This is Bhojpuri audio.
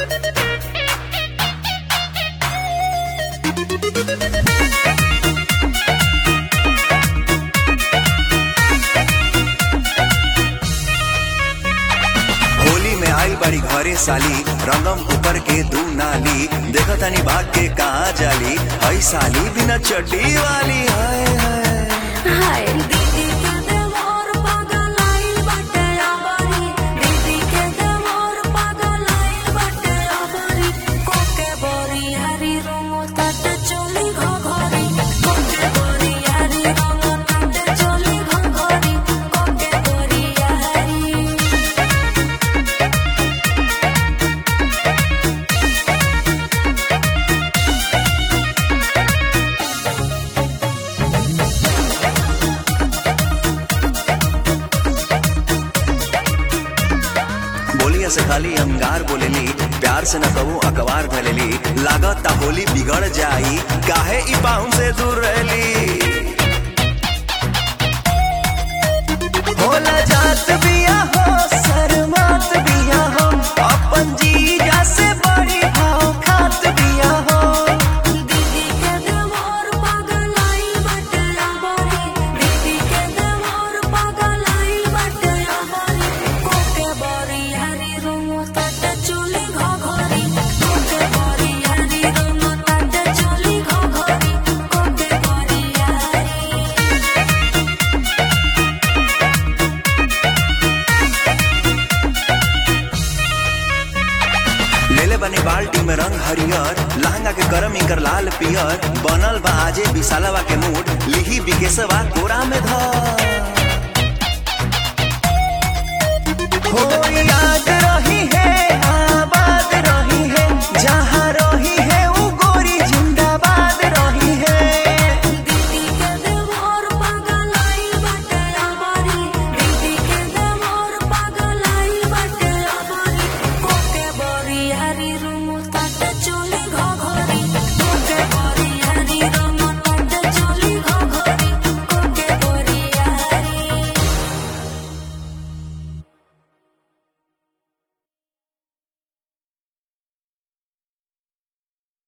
होली में आई बड़ी घरे साली रंगम ऊपर के दू नाली देखो तनी भाग के कहाँ जाली हई साली बिना चड्डी वाली हाय हाय हाय दीदी के देवर पागल आइल बाटे अबरी दीदी के देवर पागल आइल बाटे अबरी कोके बोरी हरी रंगो तट चोली घघरी कोके बोरी हरी रंगो तट चोली घघरी कोके बोरी हरी बोलिया से खाली अंगार बोलेली प्यार से न कहूँ अखबार धलेली लागत ता होली बिगड़ जाई काहे ई पाहुन से दूर रहली होला जात बिया हो शर्मात बिया हो अपन जीजा से बड़ी भाव खात बिया हो दीदी के देवर पागल आइल बाटे अबरी दीदी के देवर पागल आइल बाटे अबरी कोके बोरी हरी रंगो तट चोली घघरी कोके बोरी हरी रंगो तट चोली घघरी कोके बोरी हरी लेले बनी बाल्टी में रंग हरियर लहंगा के करम इंकर लाल पियर बनल बा आजे विशालवा के मूड लिही बिकेसवा कोरा में धर हो